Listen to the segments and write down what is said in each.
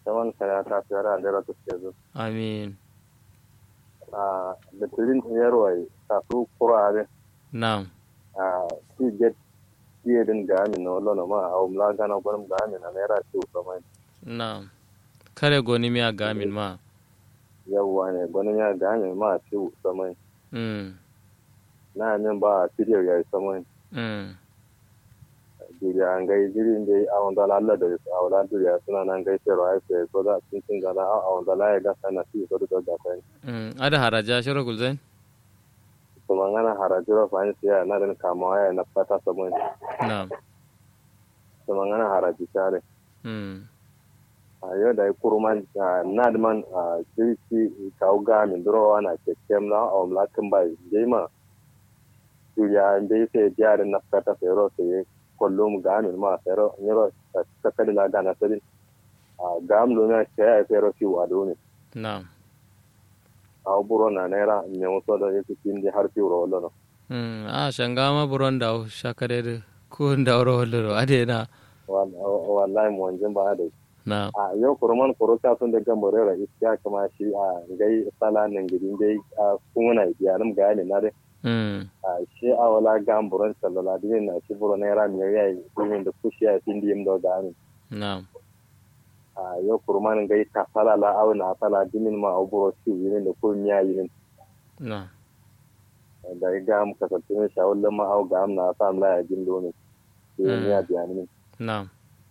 saman kana ta tsara da rata ke zo amin a da tirin yarwai ta su kurare na'am a ti get tiye din ga amin na wallo ma a umla gana gwanin ga amin na naira ce sama na'am kare goni mi a gamin ma yawwa ne gwanin ya ga amin ma ce sama mm na amin ba a tiye ya sama mm duriya an gai jirin dai a wanda lalla da a wala duriya suna nan gai sai rai sai ko da sun cin gana a wanda la ya ga sana fi ko da da sai mm ada haraja shiro gulzain to mangana harajiro fa ni sai na den kama ya na fata sabon na'am to mangana haraji tare mm a yau da kurman na da man a jirki kawo ga min duro na kekem na a wala kan bai dai ma duriya dai sai jarin na fata sai ro sai kullum ga min ma sai ro ni ro ta kada la gana sai a gam lo na sai sai ro fi wa do ne na'am a buro na naira ne wasu da yake kin har fi ro lo no mm a shangama buron da shakare ko da ro hollo ade na wallahi mu wanjin ba da na'am a yau kurman kuro ta sun da gambare ra iskiya kama shi a gai sala nan gidin dai a kuma biya nan ga ne na dai mm a shi a wala gamburan sallala dinin na shi buro naira mai yayi kumin da kushi ya tin dim do ga ni na'am a yau kurman gai ta sala la au na sala dinin ma au buro shi yin da kun ya yin na'am da ga am ka tantune shawullan ma au ga am na sa am la ya jin do ne shi ya biya ni na'am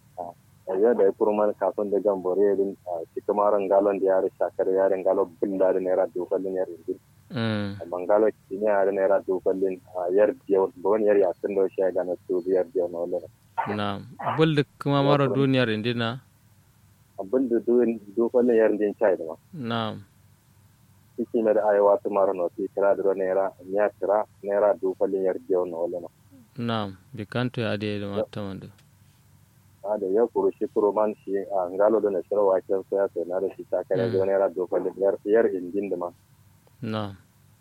a yau da kurman kafin da gambare din a shi kamaran galon da yare shakar yaren galo billa da naira dokalin yare din mm bangalo kini are naira dukalin a yar diyo bon yar ya tun do shi ga na tu yar diyo na wala na'am bulda kuma maro duniyar indina abin da duin dukalin yar din chai da ma na'am kiki na da ayawa tu maro no ti kira da naira nya kira naira dukalin yar diyo na wala na'am bikanto ya ade da matamando a da ya kuru shi kuru man shi a ngalo da na shiro wa ken so ya sai na da shi ta kare da naira dukalin yar yar indin da ma na'am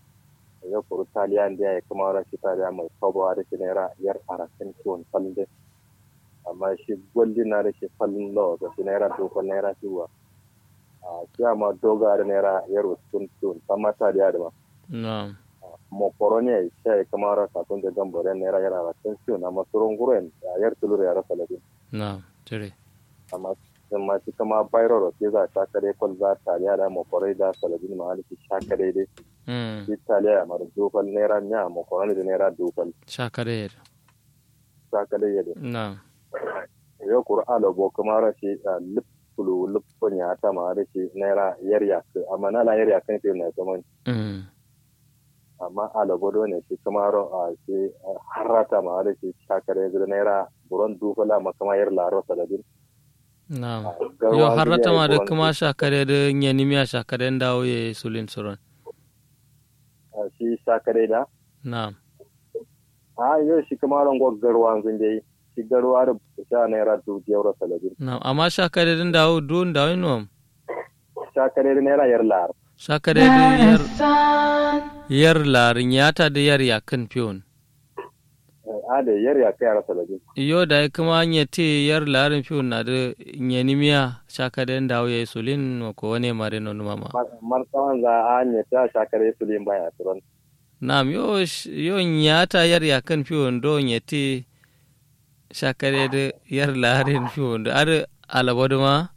ya kuru taliya da ya kuma ra shi taliya mai sabo da shi naira yar arakin tuwon falde amma shi gwalli na da shi fallin lawa da shi naira dokon naira shiwa a siya ma doga da naira yar wasu tun sama taliya da ma na'am mokoro ne ya kuma ra sakon da gambare naira yar arakin tuwon amma surun guren a yar tulur ya rasa labin na'am tire amma amma shi kama bayro da ke za a shakare kwal za taliya da mokoro da salabin ma halitta shakare dai mm shi taliya mara dokon naira miya mokoro da naira dokon shakare shakare ya da na'am yo qur'ano bo kuma rashi lipulu lipun ya ta ma rashi naira yar ya amma na la yar ya kan na zaman mm amma ala bodo ne shi kuma ro a shi harata ma rashi shakare da naira buron dufala ma kuma yar laro saladin na'am yo harata ma da kuma shakare da nyanimiya shakare dawo ye sulin suron shi shakare da na'am a yo shi kuma ron goggarwa zun dai shi garwa da sha naira dubu euro saladin na'am amma shakare din dawo dun dawo nom shakare da naira yar lar shakare da yar yar larin yata da yar yakan fiyon a da yar ya kai yar saladin yo da kuma nya te yar larin fiyon na da nyanimiya shakare dawo ye sulin ko wane mare no mama martawan za a ne ta shakare sulin baya turon Naam, yo, yo nyata yar yakan fiyon do nyeti shakare da yar larin fiyon da ar alabadu ma?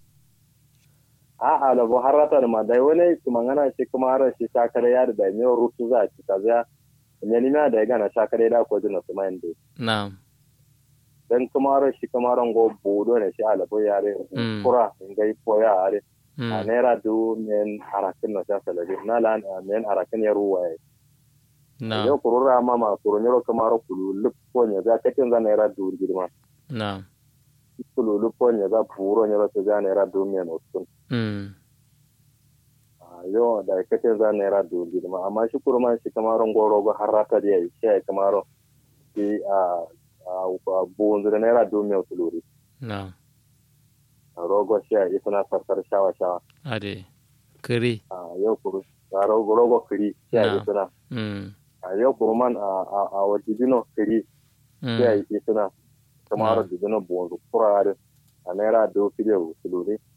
a alabo harata da ma dai wani mangana shi kuma har shi shakare ya da ne rutu za ci ta za ne ni na da gana shakare da ko jina su mai dai Naam. dan kuma har shi kuma ran go bodo ne shi alabo ya re Mm. kura ngai poya are a Mm. naira du men harakin na sa salabi na lan men harakin ya ruwa ya Naam. yau kurura ma ma kuru ne kuma ro kulu lup ko ne za katin za naira du girma Naam. kulu lup ko ne za puro ne za za naira du men otun Mm. yo da kace za naira dubu girma amma shi kurma shi kamaron goro go harata da yayi shi ai kamaro shi a a buwan da naira dubu mai tuluri Naam. rogo shi ai suna farsar shawa shawa Ade. Kiri. a yau kuru a rogo rogo kiri shi ai Na. suna Mm. a yau kurman a a a wajibino kiri shi Mm. ai suna kamaro Na. dibino buwan kurare a naira dubu fiye tuluri